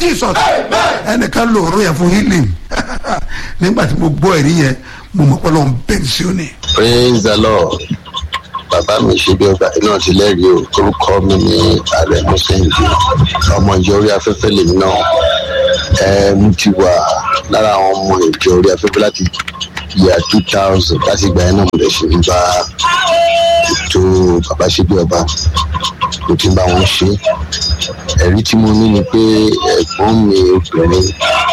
jesus ẹnìkan lò ọ̀rọ̀ yẹn fún healing nígbà tí mo gbọ́ ẹ̀rí yẹn mo mọ̀ pé lọ́n bẹ́ẹ̀ sí òní. praise the lord bàbá mi ṣe bí ọba náà ti lẹ́rìí o orúkọ mi ní ààrẹ mọ́sẹ̀ǹdì ọmọ ìjọ orí afẹ́fẹ́ lèmi náà ẹ mo ti wà lára àwọn ọmọ ìjọ orí afẹ́fẹ́ láti yà two thousand láti ìgbà yẹn náà mo lè ṣe ń bá ètò bàbá ṣe bí ọba mo ti ń bá wọn ṣe ẹ̀rí tí mo ní ni pé ẹ̀gbọ́n mi obìnrin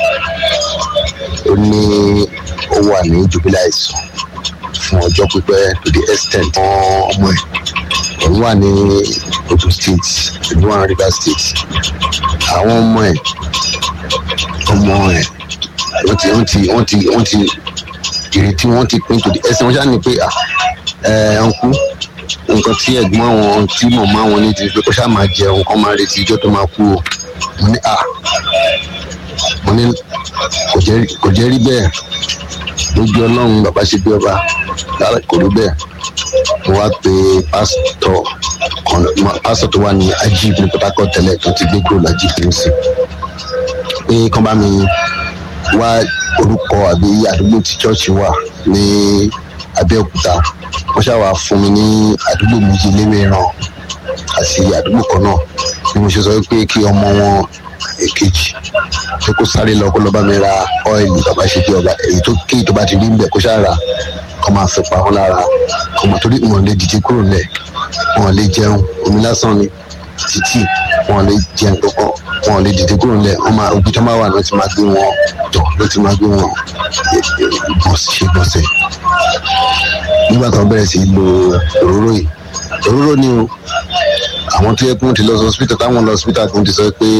ó ní ó wà ní jubilee àìsàn fún ọjọ́ pípẹ́ to the extent wọn ọmọ ẹ̀ òun wà ní ogun state ìlú àwọn river state àwọn ọmọ ẹ̀ ọmọ ẹ̀ wọ́n ti wọ́n ti wọ́n ti wọ́n ti ìrètí wọ́n ti pín to the extent wọ́n ṣáà ní pé ẹ̀ ọ̀nkú nǹkan tí ẹ̀gbọ́n àwọn tí mọ̀mọ́ àwọn ní ti pé kó ṣáà máa jẹun kó máa retí ijọ́ tó máa kú o mo ní à mo ní kò jẹ́ rí bẹ́ẹ̀ lójú ọlọ́run bàbá ṣe bí ọba lára kò rí bẹ́ẹ̀ mo wá pe pásítọ̀ kan pásítọ̀ tó wà ní ajib ní port harcourt tẹ́lẹ̀ tó ti gbé kúrò lájib ní sí pé kán bá mi wá orúkọ àbí àdúgbò tí chọ́ọ̀chì wà ní abẹ́òkúta wọ́n ṣàwà fún mi ní àdúgbò méjì léwéran àti àdúgbò kan náà bí mo ṣe sọ pé kí ọmọ wọn èkejì pé kó sáré lọ kó lọ bá mi ra ọ́ìlì bàbá ṣe bí ọba èyí tó kéyìí tó bá ti rí ń bẹ̀ kó ṣáà kó máa fi pa wọn lára ọmọ torí wọn lè dìde kúrò lẹ̀ wọn lè jẹun omi lásán ni títì wọn lè jẹun kankan wọn lè dìde kúrò lẹ̀ wọn máa ojú tó máa wà ló ti máa gbé wọn tọ̀ ló ti máa gbé wọn ṣe gbọ̀nsẹ̀ nígbà tó bẹ̀rẹ̀ sí lo òróró yìí òróró ni o àwọn tó yẹ kó ti lọ sí hospital táwọn lọ hospital kó ti sọ pé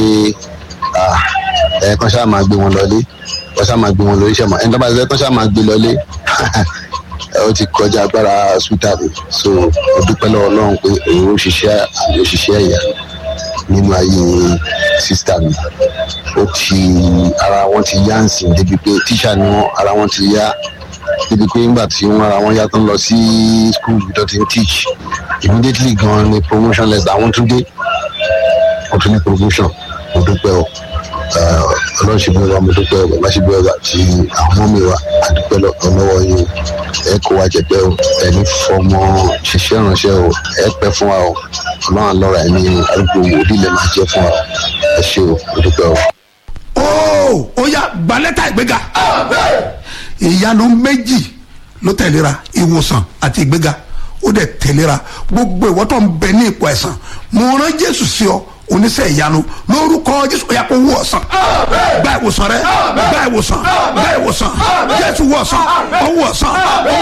ẹ kàn ṣáà máa gbé wọn lọlé kàn ṣáà máa gbé wọn lọlé ṣẹmọ ẹni tó bá ṣe kàn ṣáà máa gbé lọlé ó ti kọjá agbára hospital mi so mo dúpẹ́ lọ́wọ́ ọlọ́run pé òun ó ṣiṣẹ́ àmì òṣìṣẹ́ ẹ̀yà nínú ayé sísítà mi ó ti ara wọn ti yá ǹsìn débi pé tíṣà ni wọn ara wọn ti yá débi pé nígbà tí wọn ara wọn yá tó ń lọ sí school tó ti ń teach immediately gan ni promotion less àwọn tún dé wọn tún ní promotion mo dúpẹ́ o ọlọ́run ṣe bí wa mo dúpẹ́ o bàbá ṣe bí wa ti àwọn ọmọ mi wa àdúpẹ́ lọ́wọ́ yín ẹ kó wa jẹ pé o ẹni fọmọ ṣiṣẹ́ ìránṣẹ́ o ẹ pẹ́ fún wa o ọlọ́run àlọ́ra ẹni arúgbó wòlíì lè máa jẹ́ fún wa ẹ ṣe o mo dúpẹ́ o. ó ó yá gbalẹ́tà ìgbéga ìyanu méjì ló tẹ̀léra ìwòsàn àti ìgbéga ó dẹ̀ tẹ̀léra gbogbo ìwọ tó ń bẹ ní ipò ẹ̀sán mo rán jésù sí ọ oníṣẹ́ ìyanu lórúkọ jésù ó yá kó wú ọ̀sán gba ìwòsàn rẹ gba ìwòsàn gba ìwòsàn jésù wú ọ̀sán ó wú ọ̀sán.